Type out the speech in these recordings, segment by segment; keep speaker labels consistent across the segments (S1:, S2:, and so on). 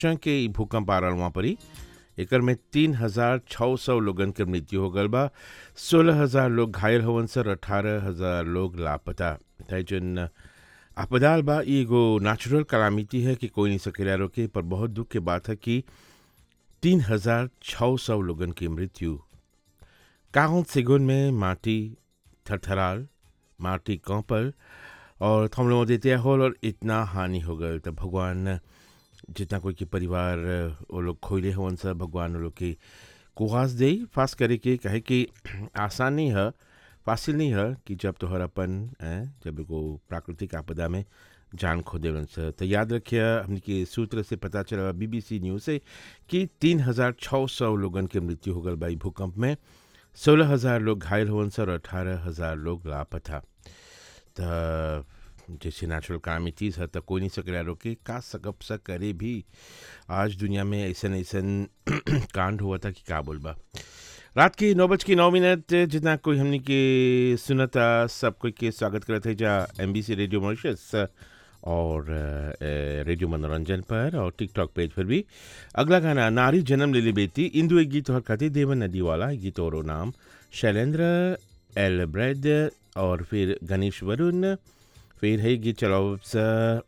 S1: के ई भूकंप आ रहल वहाँ परी एकर में तीन हजार छः सौ लोगन के मृत्यु हो गल बा सोलह हजार लोग घायल होवन सर अठारह हजार लोग लापता है जन आपदाल बा ई एगो नेचुरल कलामिती है कि कोई नहीं सकेला रोके पर बहुत दुख के बात है कि तीन हजार छः सौ लोगन की मृत्यु काउंट सेगुन में माटी थरथराल माटी कौपल और थम लोगों देते होल और इतना हानि हो गल तो भगवान जितना कोई के परिवार वो लोग खोले होवन सब भगवान वो लोग के कुहास दे फास करे के कहे कि आसान नहीं है फासिल नहीं है कि जब तोहर अपन हैं, जब एगो प्राकृतिक आपदा में जान खो देवन से तो याद रखिए हमने के सूत्र से पता चला बीबीसी न्यूज़ से कि तीन हजार छः सौ लोगन के मृत्यु हो गल बा ई भूकंप में सोलह हजार लोग घायल होवन से और अठारह हजार लोग लापता त जैसे नेचुरल कामिटीज है तो कोई नहीं सकेला रोके का सकब सा करे भी आज दुनिया में ऐसन ऐसन कांड हुआ था कि का बोलबा रात की नौ बज के नौ मिनट जितना कोई हमने के सुनता सब कोई के स्वागत करते हैं जा एम रेडियो मॉरिशस और अ, रेडियो मनोरंजन पर और टिकटॉक पेज पर भी अगला गाना नारी जन्म ले ली बेटी इंदु एक गीत और खाती देवन नदी वाला गीत और नाम शैलेंद्र एल ब्रेड और फिर गणेश वरुण फिर है गीत चलाओ स-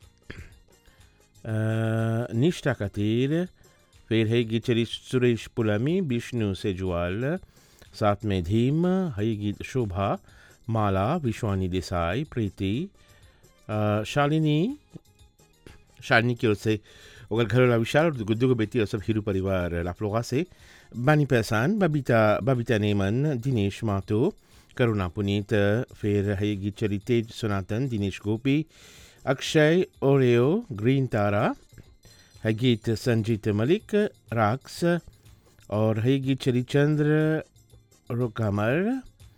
S1: अ, निष्ठा खातिर फिर है गीत चली सुरेश पुलामी विष्णु सेजवाल साथ में धीम है गीत शोभा माला विश्वानी देसाई प्रीति अ, शालिनी शालिनी की ओर से ओकर घर वाला विशाल और गुड्डू को बेटी और सब हीरू परिवार लाफलोगा से बानी पहचान बबीता बबीता नेमन दिनेश मातो करुणा पुनीत फिर है गीत चली तेज सनातन दिनेश गोपी अक्षय ओरेओ ग्रीन तारा है गीत संजीत मलिक राक्स और है गीत चली चंद्र रुकमर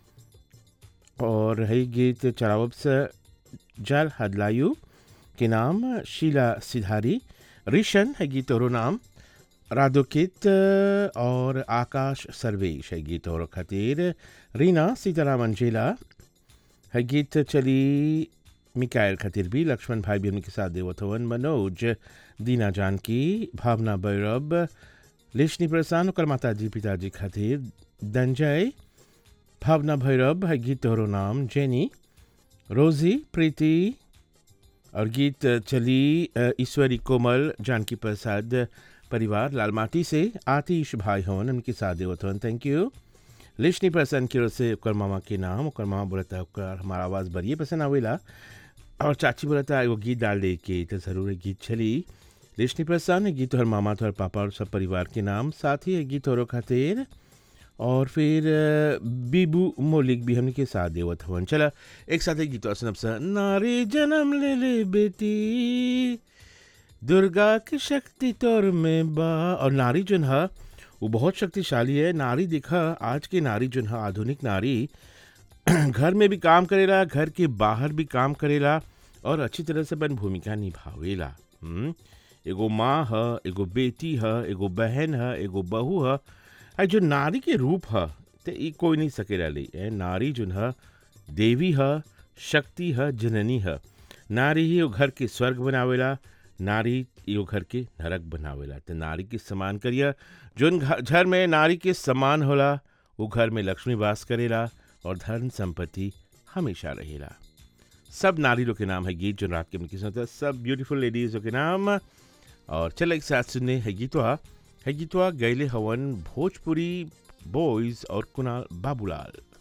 S1: और है गीत चरावब्स जल हदलायु के नाम शीला सिधारी ऋषण है गीत और नाम राधोकित और आकाश सर्वेश है गीत और खातिर रीना सीताराम अंजेला है गीत चली मिकायल खातिर भी लक्ष्मण भाई भी उनके साथ देवथवन मनोज दीना जानकी भावना भैरव लेशनी प्रसान और माता जी पिताजी खातिर दंजय भावना भैरव है गीत और नाम जेनी रोजी प्रीति और गीत चली अ, ईश्वरी कोमल जानकी प्रसाद परिवार लालमाटी से आतिश भाई होन उनके साथ देवत होन थैंक यू लिशनी प्रसन्न की ओर से ओकर मामा के नाम ओकर मामा बोलता है ओकर हमारा आवाज़ बढ़िए पसंद आवेला और चाची बोलता है एगो गीत डाल दे के तो ज़रूर एक गीत चली लिशनी प्रसन्न गीत और मामा तोहर पापा और सब परिवार के नाम साथ ही एक गीत और खातिर और फिर अ, बीबू मोलिक भी हमने के साथ देवत हवन चला एक साथ एक गीत और सुनब सा नारी जन्म ले ले बेटी दुर्गा की शक्ति तोर में बा और नारी जोन है वो बहुत शक्तिशाली है नारी दिखा आज की नारी जोन है आधुनिक नारी घर में भी काम करेला घर के बाहर भी काम करेला और अच्छी तरह से अपन भूमिका निभावेला हम्म? एगो माँ है एगो बेटी है एगो बहन है एगो बहू है आ जो नारी के रूप है तो ई कोई नहीं सकेला ले ए नारी जोन है देवी है शक्ति है जननी है नारी ही वो घर के स्वर्ग बनावेला नारी यो घर के नरक बनावेला तो नारी के समान करिया जोन घ- घर में नारी के समान होला वो घर में लक्ष्मी वास करेला और धन संपत्ति हमेशा रहेला सब नारी लोग के नाम है गीत जो रात के में किस्मत है सब ब्यूटीफुल लेडीज़ के नाम और चल एक साथ सुनने है गीतवा है गीतवा गैले हवन भोजपुरी बॉयज़ और कुणाल बाबूलाल